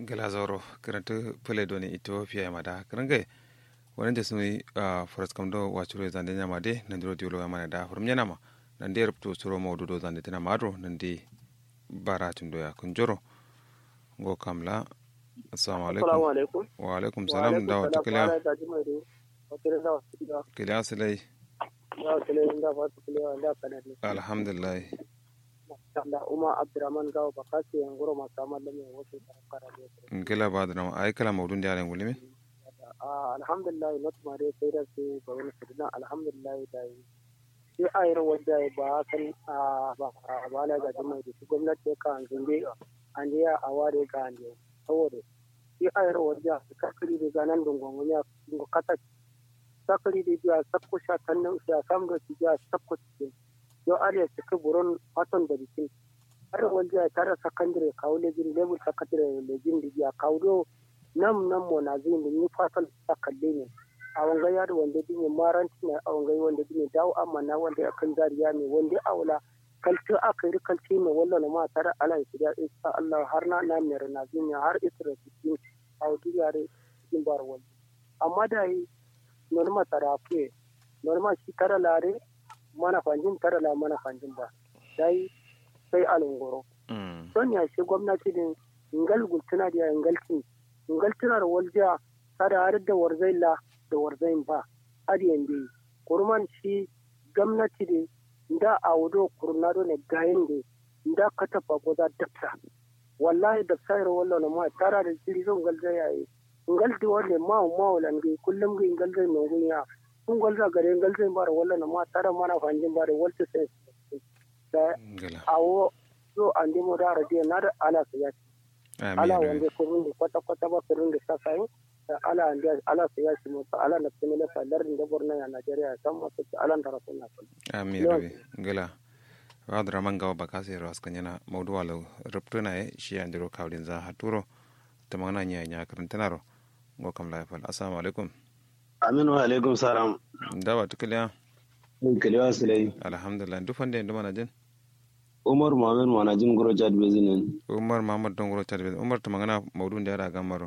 gelazoro karanta pele doni ethiopia mada karangai wani da sunu a forest kamdo wachuro zande nyama de nandiro diolo yamana da furum nyanama nande rupto suro mawdudo zande tana madro nandi bara tundo ya kunjoro ngo kamla assalamu alaikum Assalamu alaikum. wa alaikum salam da wata kila kila. kila silai Da kila inda ba su kila da kana ne. alhamdulillah Da Umar Abdurrahman Gawo ba kasi yan guro masu amal da mai wasu kara ne. ngela badra ay kala mawdun da yalen gulimi Ah alhamdulillah not ma dai sai da su ba wani sirna alhamdulillah da yi. Sai a yi wadda ba kan ba ba la ga jama'a da gwamnati ka an zunde an ya a ware ga an saboda sai a yi wadda ka kiri da ganan dungon ya kasa sakari da biya sakko sha tannan sha sam da su biya sakko cikin yo are su ka buron fatan da bikin har wanda ya tara sakandare kawo lejin level sakandare lejin da biya kawo do nam nam mo na zin da ni fatan sakalle ne a wanga ya da wanda dinne maranti ne a wanga wanda dinne dawo amma na wanda ya kan zariya ne wanda aula kalce aka yi kalce ne wallan ma tare ala shi da insha Allah har na na mere na zin har isra cikin a duniya cikin bar wanda amma da yi norma tarafe norma shi tara lare mana fanjin tara la mana fanjin ba dai sai alungoro don ya shi gwamnati din ngal gultuna da ngalti ngaltuna da walja sada har da warzaila da warzain ba adiyan bi kurman shi gwamnati din da awdo kurnado ne gayin de da katafa goda dafta wallahi dafta ro wallo ma tara da jiri zon galza yayi ngalti wonde maw mawlan gi kullum gi ngalde no gunya kun golza gare ngalde bar walla na ma tara mana fanjin bare walta sai da awo so ande mo da radiyo na da ala su ya ala wanda ko runde kwata kwata ba runde sa sai ala ande ala su ya shi mo ala na tsimile fa darin da borna ya Najeriya san ma su ala da rasulna amin rabi ngala wadra mangawa bakasi ras kanyana mawdu wala ruptuna e shi andiro kawdin za haturo tamana nya nya karantanaro ngo kam la fal assalamu alaikum aminu wa alaikum salam dawa tukliya kiliwa silai alhamdulillah du fande ndu mana jin umar muhammad mana jin guro chad bezinen umar muhammad don guro chad bezinen umar to magana mawdu nda ra gamaro